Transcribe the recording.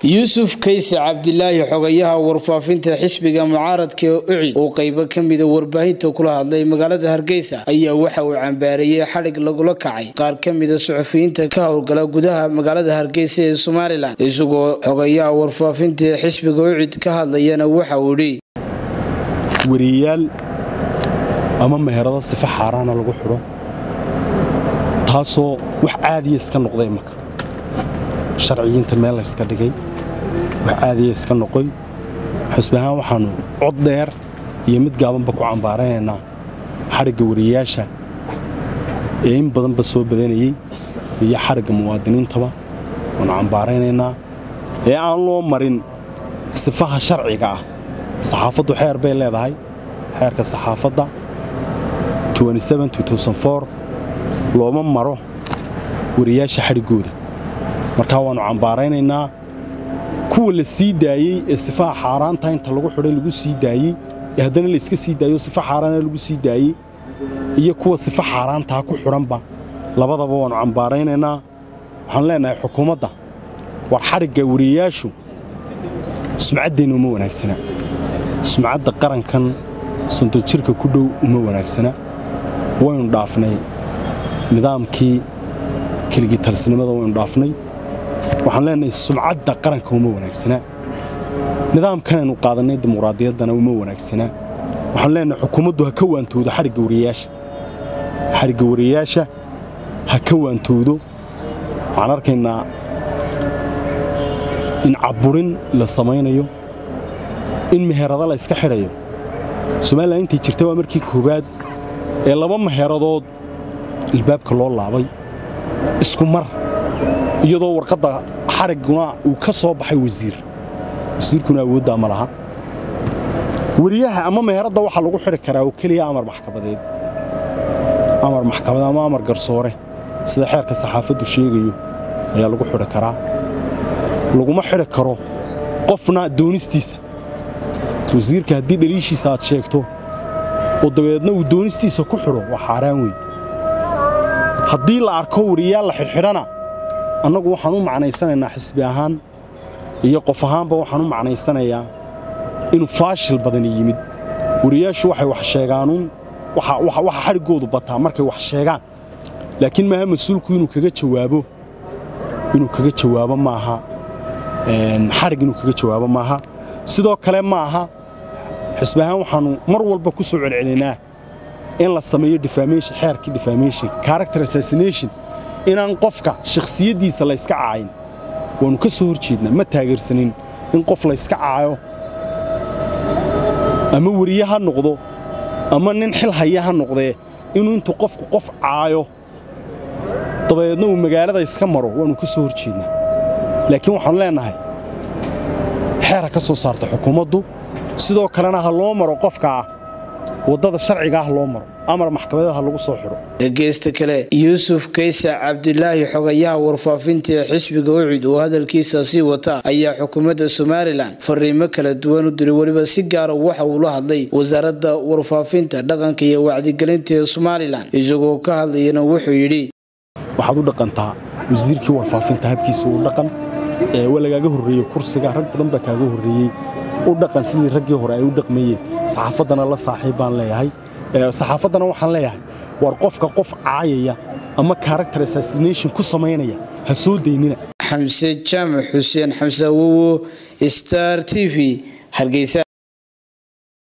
yuusuf kayse cabdilaahi xogayaha warfaafinta xisbiga mucaaradka ucid oo qaybo ka mida warbaahinta kula hadlay magaalada hargeysa ayaa waxa uu cambaareeyey xadhig lagula kacay qaar ka mida suxufiyiinta ka howlgala gudaha magaalada hargeysa ee somalilan isagoo xogayaha warfaafinta xisbiga ucid ka hadlayana waxa uu idhi wariyayaal ama meherado sifa xaaraana lagu xidho taasoo wax caadiya iska noqday imaka sharciyiinta meel layska dhigay wax caadiya iska noqoy xusbi ahaan waxaannu cod dheer iyo mid gaabanba ku cambaaranaynaa xadhigga wariyayaasha ee in badanba soo badanayey iyo xadhigga muwaadiniintaba waannu cambaaraynaynaa ee aan loo marin sifaha sharciga ah saxaafaddu xeer bay leedahay xeerka saxaafadda looma maro wariyaasha xadhiggooda markaa waannu cambaaraynaynaa kuwa la sii daayey ee sifaha xaaraanta inta lagu xidhay lagu sii daayey ee haddana layska sii daayo sifa xaaraana lagu sii daayey iyo kuwa sifa xaaraantaa ku xidhanba labadaba waannu cambaaraynaynaa waxaanu leennahay xukuumadda war xadhigga wariyayaashu sumcaddeenna uma wanaagsana sumcadda qarankan sonton jirka ku dhow uma wanaagsana waynu dhaafnay nidaamkii keligii talsinimada waynu dhaafnay waxaan leenahay sumcadda qaranka uma wanaagsanaa nidaamkanaynu qaadannay dimuqraadiyaddana uma wanaagsanaa waxaan leenahay xukuumaddu ha ka waantoodo xadhigga wariyayaasha xadhigga wariyayaasha ha ka waantoodo waxaan arkaynaa in cabburin la samaynayo in meherado la yska xidhayo somalilan intay jirta waa markii koowaad ee laba meheradood ilbaabka loo laabay isku mar iyadoo warqadda xadhigguna uu ka soo baxay wasiir wasiirkuna awooddaa ma laha weriyaha ama meheradda waxaa lagu xidhi karaa oo keliya amar maxkamadeed amar maxkamad ama amar garsoore sida xeerka saxaafaddu sheegayo ayaa lagu xidhi karaa laguma xidhi karo qofna doonistiisa wasiirka haddii dhaliishiisa aad sheegto oo dabadeedna uu doonistiisa ku xidho waa xaaraan weyn haddii la arko wariyaal la xidhxidhana annagu waxaan u macnaysanaynaa xisbi ahaan iyo qof ahaanba waxaan u macnaysanayaa inuu faashil badani yimid wariyaashu waxay wax sheegaanuun waxa xadhiggoodu bataa markay wax sheegaan laakiin maaha mas-uulku inuu kaga jawaabo inuu kaga jawaabo maaha xadhig inuu kaga jawaabo maaha sidoo kale ma aha xisbi ahaan waxaannu mar walba ku soo celcelinaa in la sameeyo defamation xeerkii defamation character assassination inaan qofka shakhsiyaddiisa layska caayin waannu ka soo hor jeednaa ma taageersanin in qof layska caayo ama weriye ha noqdo ama nin xil haya ha noqdee inuu intuu qofku qof caayo dabadeedna uu magaalada iska maro waannu ka soo hor jeednaa laakiin waxaannu leennahay xeer ha ka soo saarta xukuumaddu sidoo kalena ha loo maro qofkaa waddada sharciga ah loo maro amar maxkamadeed ha lagu soo xidho dhegeysta kale yuusuf kayse cabdilaahi xogayaha warfaafinta ee xisbiga ucid oo hadalkiisa sii wata ayaa xukuumadda somalilan fariimo kala duwan u diray weliba si gaara waxa uu la hadlay wasaaradda warfaafinta dhaqanka iyo wacdigelinta ee somalilan isagoo ka hadlayana wuxuu yidhi waxaad u dhaqantaa wasiirkii warfaafinta habkiisa uu dhaqan waa lagaaga horreeyey kursiga rag badan baa kaaga horreeyey u dhaqan sidii raggii hore ay u dhaqmayeen saxaafaddana la saaxiib baan leeyahay saxaafaddana waxaan leeyahay war qofka qof caayaya ama character assassination ku samaynaya ha soo daynina xamse jaamac xuseen xamse awowo star t v hargeysa